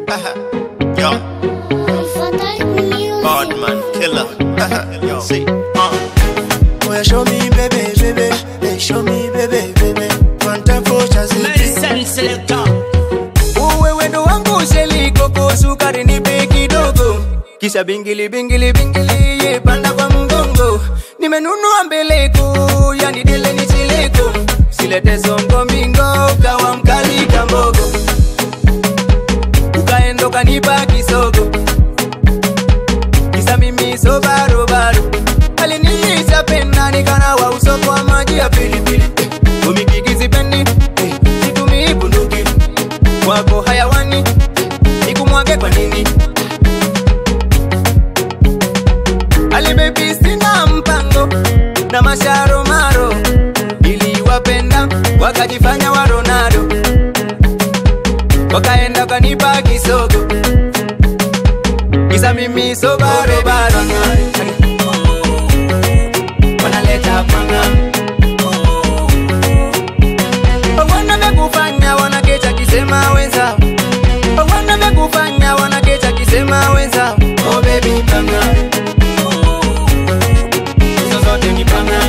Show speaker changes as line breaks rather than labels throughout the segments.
Yo, bad man, killer. Yo, see, uh.
Well, show me, baby, baby. Hey, show me, baby, baby. One time for Chazzy.
Medicine selector.
Uwe wendo wangu sheli koko sukari nipe kidogo kisha bingili bingili bingili ye panda kwa mgongo nimenunua mbeleko yani dele ni chileko silete songo mingo kawa mkali kambogo ukaendo kanipa kisogo kisa mimi so barobaro aliniisha pena nikanawa uso kwa maji ya pilipili eh, umikikizipendi eh, situmii bunduki wako hayawani nikumwage kwa nini alibebi sina mpango na masharo maro iliwapenda wakajifanya wa ronaldo wakaenda kanipa kisogo kisa mimi so barobaro wanaleta panga wanamekufanya wanakecha kisema wenzao wanamekufanya wanakecha kisema wenzao oh baby panga hizo zote ni panga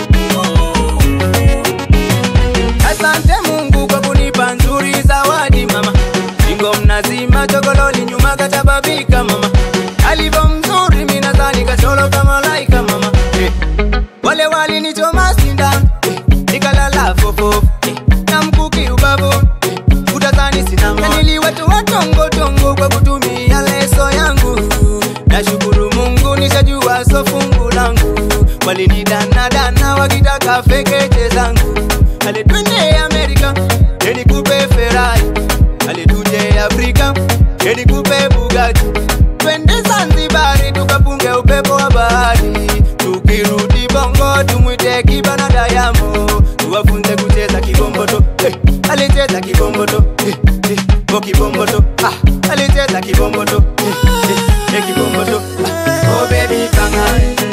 asante mungu kwa kunipa nzuri zawadi mama ingo mnazima chokololi nyuma katababika mama alivyo mzuri minadhani kacholo kama laika mama eh. wale walinichoma sindano eh. nikalala fofofo eh. na mkuki ubavu eh. utazani sinama niliwatoa tongotongo kwa kutumia leso yangu nashukuru mungu nishajua so fungu langu walinidanadana wakitaka fekeche zangu alitwende amerika enikupe ferai alituje afrika enikupe bugati twende zanzibari tukapunge upepo wa bahari tukirudi bongo tumwite kibana dayamo tuwafunze kucheza kibomboto eh, alicheza kibomboto eh, eh, o kibomboto ah, alicheza kibomboto eh, eh, eh, kibomboto ah, oh baby panga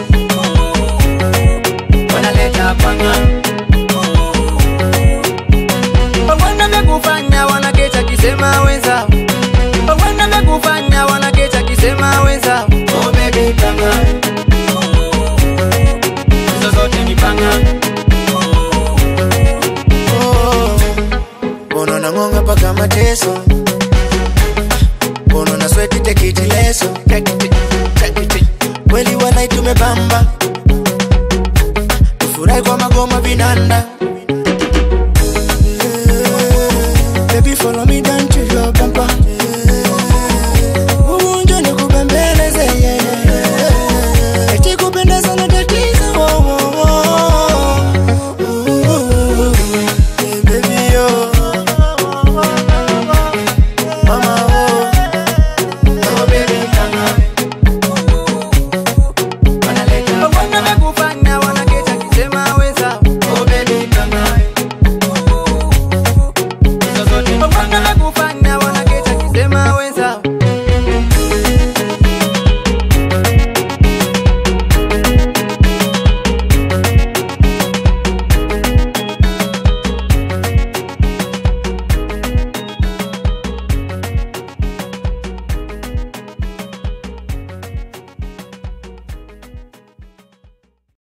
wanaleta panga wanamekufanya wanakecha kisema wenzao wanamekufanya wanakecha kisema wenzao oh baby panga hizo zote ni panga
Bono na ngonga paka mateso Bono na sweti tekiti leso Tekiti, tekiti Kweli walai tumebamba Tufurahi kwa magoma vinanda Yeah, Baby follow me don't you